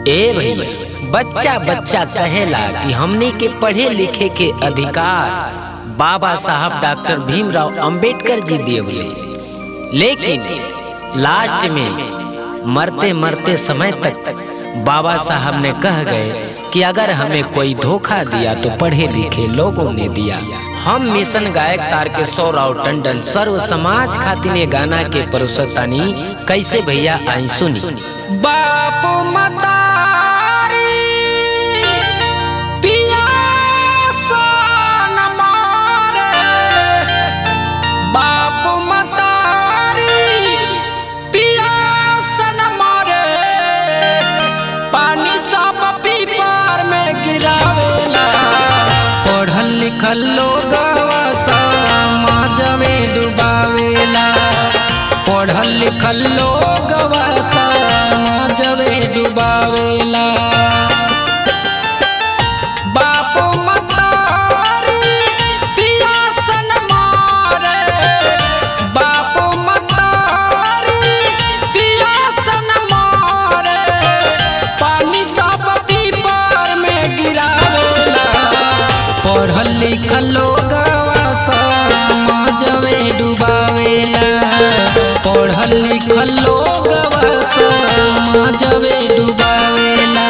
ए भैया बच्चा बच्चा कहेला कि हमने के पढ़े लिखे के अधिकार बाबा साहब डॉक्टर भीमराव अंबेडकर जी दिए लेकिन लास्ट में मरते मरते समय तक बाबा साहब ने कह गए कि अगर हमें कोई धोखा दिया तो पढ़े लिखे लोगों ने दिया हम मिशन गायक तार के सौराव टंडन सर्व समाज खातिर ये गाना के परोसतानी कैसे भैया आई सुनी बाप मतारी पियासा न मारे बाप मतारी पियासा न मारे पानी सब पीपर में गिरावेला पढ़ल लिखल लोग समाज में डुबावेला पढ़ल लिखल लोग समाज में डुबावेला बाप मतारी पियासन मारे बाप मतारी पियासन मारे पानी सब पीपर में गिरावेला पढ़ल लिखल लोग समाज में डुबावेला पढ़ल लिखल लोग समाज में डुबावेला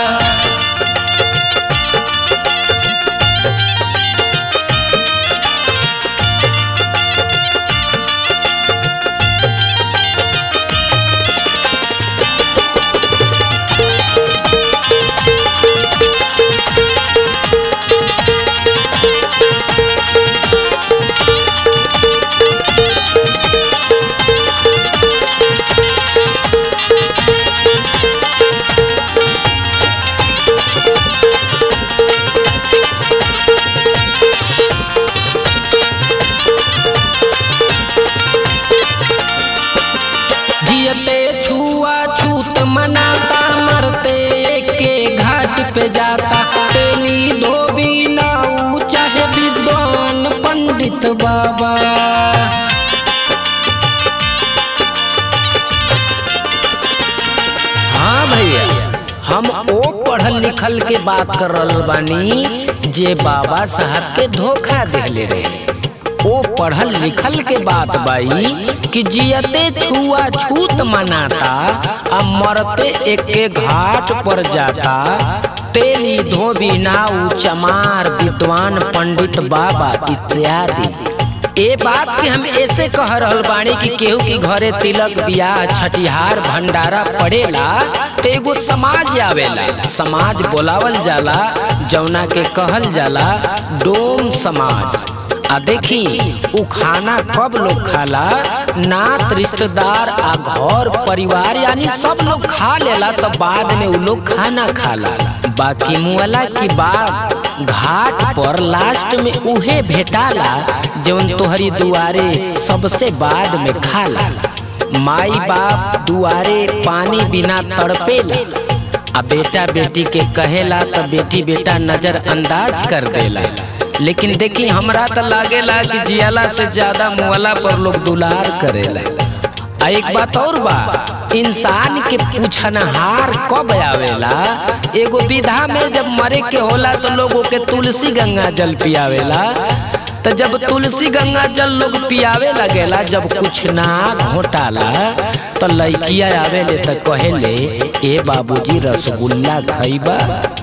जियते छुआ छूत मनाता मरते के घाट पे जाता तेली धोबी नाऊ चाहे विद्वान पंडित बाबा हाँ भैया हम ओ पढ़ल लिखल के बात कर रहल बानी जे बाबा साहब के धोखा दिले रहे ओ पढ़ल लिखल के बात बाई कि जियते छुआ छूत मनाता आ मरते एके घाट पर जाता तेली धोबी नाऊ चमार विद्वान पंडित बाबा इत्यादि ए बात के हम ऐसे कह रहल बानी कि केहू के घरे तिलक बियाह छठिहार भंडारा पड़ेला तो एगो समाज आवेला समाज बोलावल जाला जौना के कहल जाला डोम समाज आ देखी उ खाना कब लोग खाला नात रिश्तेदार आ घर परिवार यानी सब लोग खा लेला तो बाद में उ लोग खाना खाला बाकी मुअला की बात घाट पर लास्ट में उहे भेटाला जौन तोहरी दुआरे सबसे बाद में खाला माई बाप दुआरे पानी बिना तड़पेला आ बेटा बेटी के कहेला तो बेटी बेटा नजर अंदाज कर देला लेकिन देखी हमरा तो लागेला कि जियाला से ज्यादा मुअला पर लोग दुलार करेला आ एक बात और बा इंसान के पूछनहार कब आवेला एगो विधा में जब मरे के होला तो लोगों के तुलसी गंगा जल पियावेला तो जब तुलसी गंगा जल लोग पियावे लगेला जब कुछ ना घोटाला तो लड़किया आवेले तो कहेले ए बाबूजी रसगुल्ला खइबा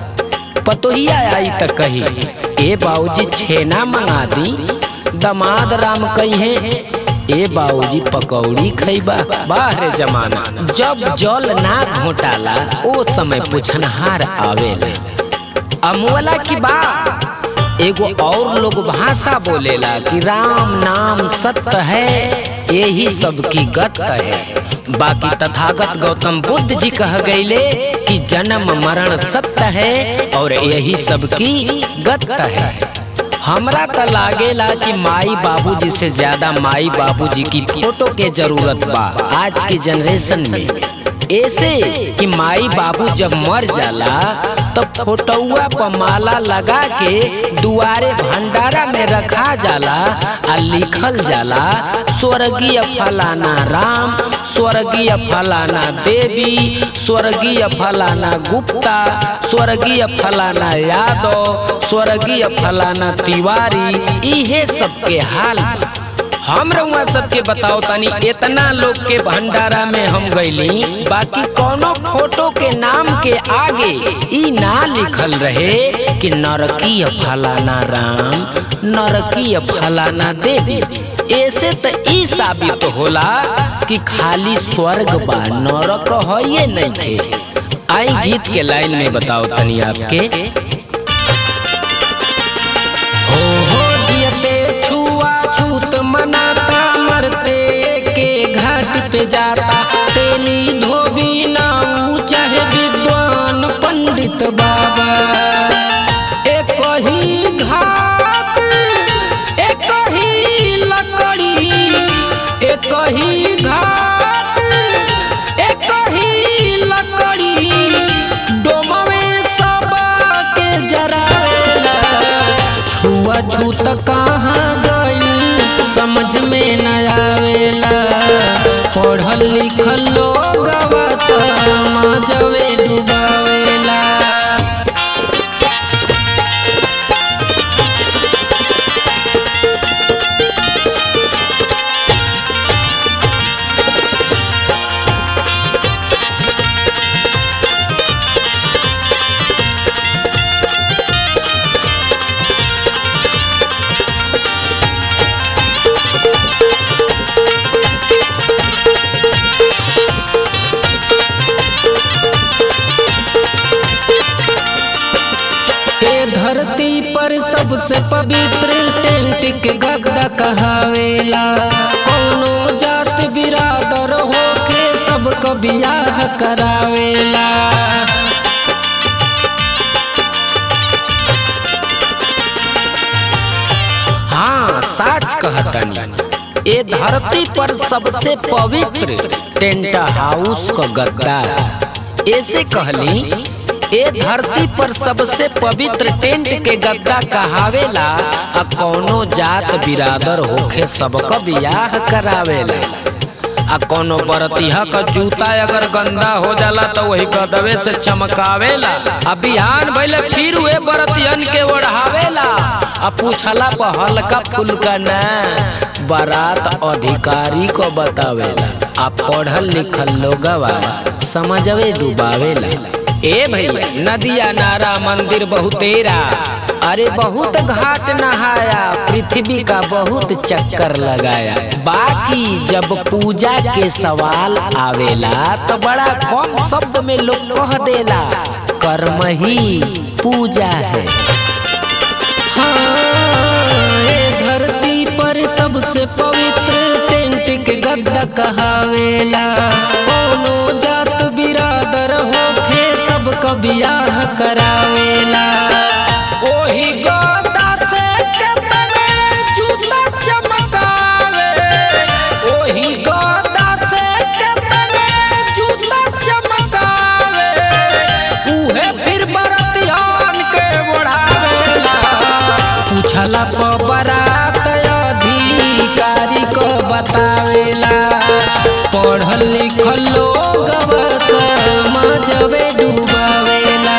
पतोहिया आई त कही ए बाबूजी छेना मंगा दी दमाद राम कहे ए बाबूजी पकौड़ी खइबा बाहरे जमाना जब जल ना घोटाला ओ समय पुछनहार आवेला अमुअला की बात एगो और लोग भाषा बोलेला कि राम नाम सत्य है यही सबकी गत है बाकी तथागत गौतम बुद्ध जी कह गईले कि जन्म मरण सत्य है और यही सबकी गत है हमरा तो लागेला कि माई बाबूजी से ज्यादा माई बाबूजी की फोटो के जरूरत बा आज की जनरेशन में ऐसे कि माई बाबू जब मर जाला तो फोटोआ पर माला लगा के दुआरे भंडारा में रखा जाला आ लिखल जाला स्वर्गीय फलाना राम स्वर्गीय फलाना देवी स्वर्गीय फलाना गुप्ता स्वर्गीय फलाना यादव स्वर्गीय फलाना तिवारी इहे सबके हाल हम रउआ सबके बताओ तनी इतना लोग के भंडारा में हम गईली बाकी कोनो फोटो के नाम के आगे ई ना लिखल रहे कि नरकीय फलाना राम नरकीय फलाना देवी ऐसे तो ई साबित होला कि खाली स्वर्ग बा नरक है ये नहीं थे आई गीत के लाइन में बताओ तनी आपके हो हो जियते छुआ छूत मनाता मरते के घाट पे जाता तेली धोबी नाऊ चाहे विद्वान पंडित बाबा एक ही घाट एक ही लकड़ी एक ही घाट एक ही लकड़ी डोमवे सबा के जरावेला छुआ छूत कहाँ गई समझ में न आवेला पढ़ल लिखल लोग समाजवे डुबावेला ए धरती पर सबसे पवित्र टेंट के गद्दा कहावेला कोनो जात बिरादर होके सबको बियाह करावेला हाँ साच कहतनी ए धरती पर सबसे पवित्र टेंट हाउस का गद्दा ऐसे कहली ए धरती पर सबसे पवित्र टेंट के गद्दा कहावेला आ कौनो जात बिरादर होखे सबका बियाह करावेला आ कोनो बरतिहा का जूता अगर गंदा हो जाला तो वही गदवे से चमकावेला आ बिहान भइले फिर वे बरतियन के ओढ़ावेला आ पूछला पर हल्का फुल्का न बारात अधिकारी को बतावेला आ पढ़ल लिखल लोगवा समझवे डुबावेला ए भैया नदिया नारा मंदिर बहुतेरा अरे बहुत घाट नहाया पृथ्वी का बहुत चक्कर लगाया बाकी जब पूजा के सवाल आवेला तो बड़ा कम शब्द में लोग कह देला कर्म ही पूजा है हाँ, ए धरती पर सबसे पवित्र टेंट के गद्दा कहावेला कोनो जात बिरादर होखे सबका बियाह करावेला ओही गद्दा से केतने जूता चमकावे ओही गद्दा से केतने जूता चमकावे उहे फिर बरतियान के बढ़ावेला पूछला प बरात अधिकारी को बतावेला पढ़ल लिखल लोग समझवे डुबावेला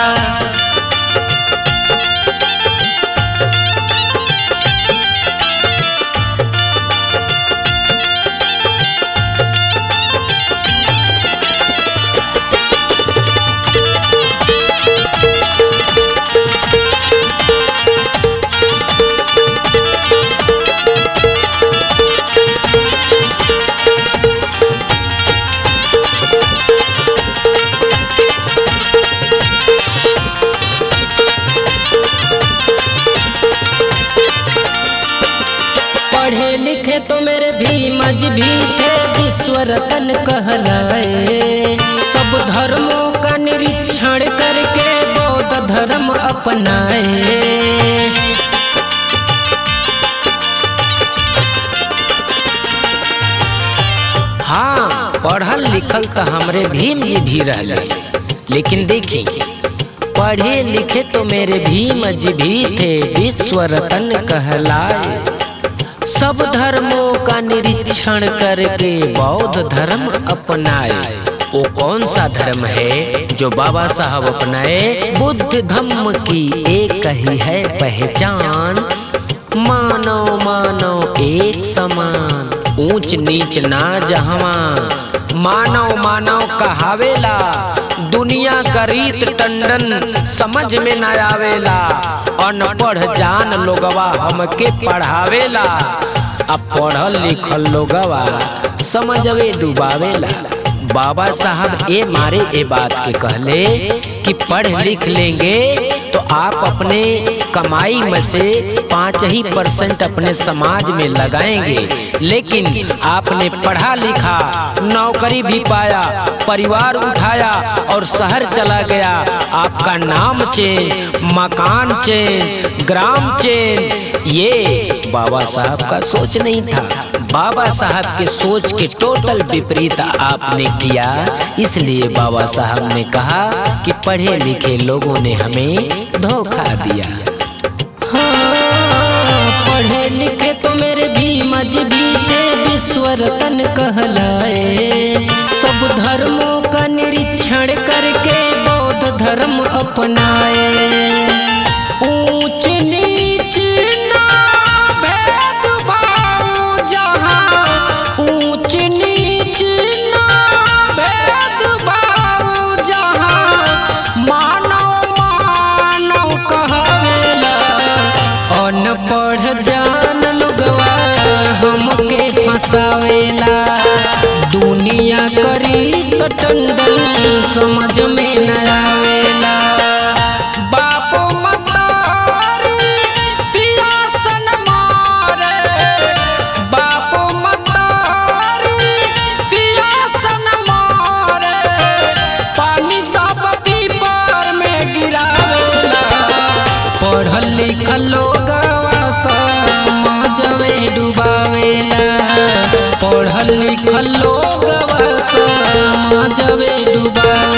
पढ़े लिखे तो मेरे भीम जी भी थे विश्व रतन कहलाए सब धर्मों का निरीक्षण करके बौद्ध धर्म अपनाए हाँ पढ़ल लिखल तो हमरे भीम जी भी रहले लेकिन देखी पढ़े लिखे तो मेरे भीम जी भी थे विश्व रतन कहलाए सब धर्मों का निरीक्षण करके बौद्ध धर्म अपनाए वो कौन सा धर्म है जो बाबा साहब अपनाए बुद्ध धम्म की एक ही है पहचान मानो मानो एक समान ऊंच नीच ना जहवा मानव मानव कहावेला दुनिया का रीत टंडन समझ में न आवेला अनपढ़ जान लोगवा हमके पढ़ावेला अब पढ़ल लिखल लोगवा समझवे डुबावेला बाबा साहब ए मारे ए बात के कहले कि पढ़ लिख लेंगे तो आप अपने कमाई में से पाँच ही परसेंट अपने समाज में लगाएंगे लेकिन आपने पढ़ा लिखा नौकरी भी पाया परिवार उठाया और शहर चला गया आपका नाम चेंज मकान चेंज ग्राम चेंज ये बाबा साहब का सोच नहीं था बाबा साहब के सोच के टोटल विपरीत आपने किया इसलिए बाबा साहब ने कहा कि पढ़े लिखे लोगों ने हमें धोखा दिया हाँ, पढ़े लिखे तो मेरे भी मजबी थे विश्व रतन कहलाए सब धर्मों का निरीक्षण करके बौद्ध धर्म अपनाए ऊंच नीच ना भेदभाव जहाँ ऊंच नीच ना भेदभाव जहाँ मानव मानव कहवेला अनपढ़ जान लोगवा हमके फंसावेला दुनिया करी तो टंडन समझ में न आवेला बापो मतारी पियासन मारे बापो मतारी पियासन मारे पानी सब पीपर में गिरावेला पढ़ल लिखल लोगवा समाजवे डुबावेला पढ़ल लिखल लोगवा समाजवे डुबावेला